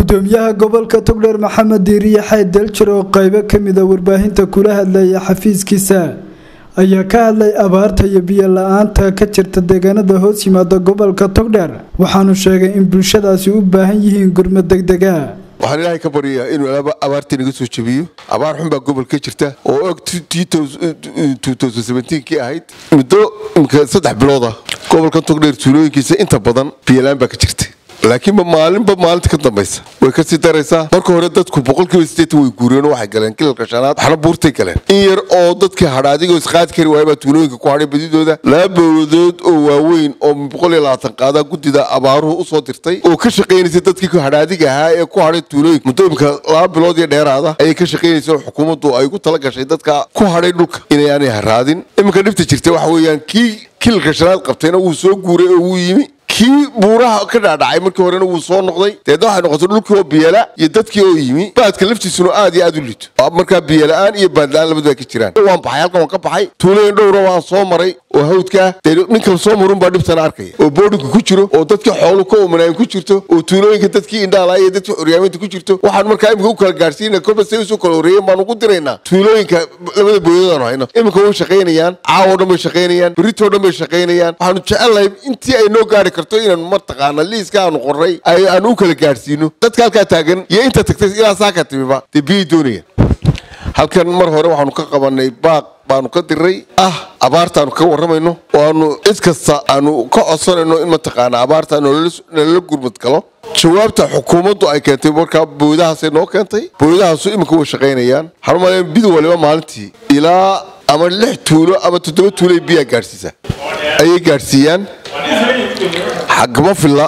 gudoomiyaha gobolka togdheer maxamed diiriye xayd daljir oo qaybo kamida warbaahinta kula hadlaya xafiiskiisa ayaa ka hadlay abaarta iyo biyo la-aanta ka jirta deegaanada hoos yimaada gobolka togdheer waxaanu sheegay in bulshadaasi u baahan yihiin gurmad degdega waxaan ilaahay ka baryayaa inuu abaartii naga soo jebiyo abaar xun baa gobolka jirta oo og kii ahayd muddo imka saddex bilooda gobolka togdheer tuulooyinkiisa inta badan biyolaan baa ka jirta laakiinba maalinba maalinta ka dambaysa way kasii daraysaa marka hore dadku boqolkiiba sideetan way guureen oo waxay galeen kilalka shanaad waxna buurtay galeen in yar oo dadkii hadha adigoo isqaadi kari waaya baa tuulooyinka ku hadhay badidooda laba bowladood oo waaweyn oo boqol iyo labaatan qaadaa guddida abaaruhu usoo dirtay oo ka shaqaynaysay dadkii hadhaadiga ahaa ee ku hadhay tuulooyinka muddo imka laba bilood iyo dheeraada ayay ka shaqaynaysa oo xukuumaddu ay ugu tala gashay dadka ku hadhay dhulka inay aanay haraadin iminka dhibta jirta waxa weeyaan kii kilalka shanaad qabtayna wuu soo guuray oo wuu yimi kii buuraha ka dhaadhacay markii horena wuu soo noqday deedna waxay noqotay dhulkii oo biyala iyo dadkii oo yimi baadka laftiisuna aad iyo aad u liito markaa biyala-aan iyo baadla-aan labadua ka jiraan waan baxay halkan waan ka baxay tuulayin dhowra waan soo maray oo hawdkaa dee ninkan soo marun baa dhibtana arkaya oo boodhinka ku jiro oo dadkii xoolu ka umanaayin ku jirto oo tuulooyinka dadkii indhaala iyo dadkii xoryaaminta ku jirto waxaan markaa imika u kala gaadhsiina kolba say usoo kala horreeyeen baan ugu diraynaa tuulooyinka labada booyadaanu hayno iminka way shaqaynayaan caawo dhan bay shaqaynayaan berritoo dhan bay shaqaynayaan waxaanu jecelnahay intii ay noo gaari karto inaanu mataqaana liiska aanu qorray aanu u kala gaadhsiino dadka halkaa taagan iyo inta tagtay ilaa saaka timiba dee biyay doonayaan halkan mar hore waxaanu ka qabanay baaq baanu ka diray ah abaartaanu ka warramayno oo aanu cid kasta aanu ka codsanayno in mataqaana abaarta nalala gurmad galo jawaabta xukuumaddu ay keentay markaa booyadahaasay noo keentay booyadahaasu iminka way shaqaynayaan waxaan umaleya bid waliba maalintii ilaa ama lix tuulo ama toddoba tuulo ay biyaa gaadhsiisa ayay gaadhsiiyaan xagama filla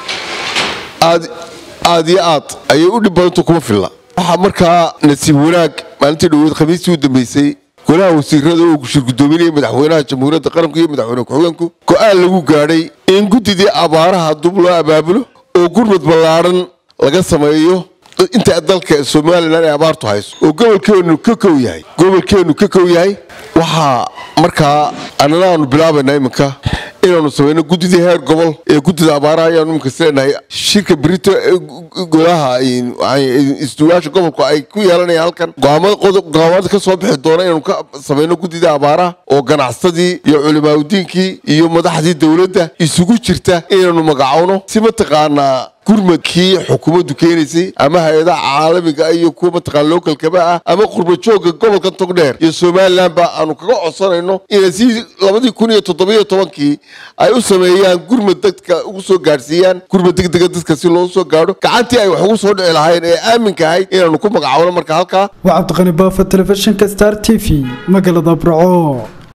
aad aad iyo aad ayay u dhib badanta kuma filla waxaa markaa nasiib wanaag maalintii dhaweed khamiistii u dambeysay golaha wasiirada oo shir gudoominaya madaxweynaha jamhuuriyadda qaranku iyo madaxweyne ku-xigeenku go-aan lagu gaadhay in guddidii abaaraha dub loo abaabulo oo gurmad ballaadhan laga sameeyo inta dalka somalilan ay abaartu hayso oo gobolkeenu ka kow yahay gobolkeenu ka kow yahay waxaa markaa annana aanu bilaabaynaa iminka inaanu samayno guddidii heer gobol ee guddida abaaraha ayaanu iminka sileenahay shirka brito ee golaha istuwaasha gobolku ay ku yeelanayaan halkan go'aamada ka soo bixi doona inaanu ka samayno guddidii abaaraha oo ganacsadii iyo culimaadudiinkii iyo madaxdii dowladda isugu jirta inaanu magacowno si mataqaanaa gurmadkii xukuumaddu keenaysay ama hay-adaha caalamiga iyo kuwa mataqaana lookalkaba ah ama qurbajooga gobolka togdheer iyo somalilan ba aanu kaga codsanayno inay si labadii kun iyo toddobiyo tobankii ay u sameeyaan gurmad dadka ugu soo gaadhsiiyaan gurmad degdega dadka si loogu soo gaadho gacantii ay wax ugu soo dhici lahayn ee aaminka ahayd inaanu ku magacowno marka halkaa waa cabdiqani baafa telefishinka star t v magaalada burco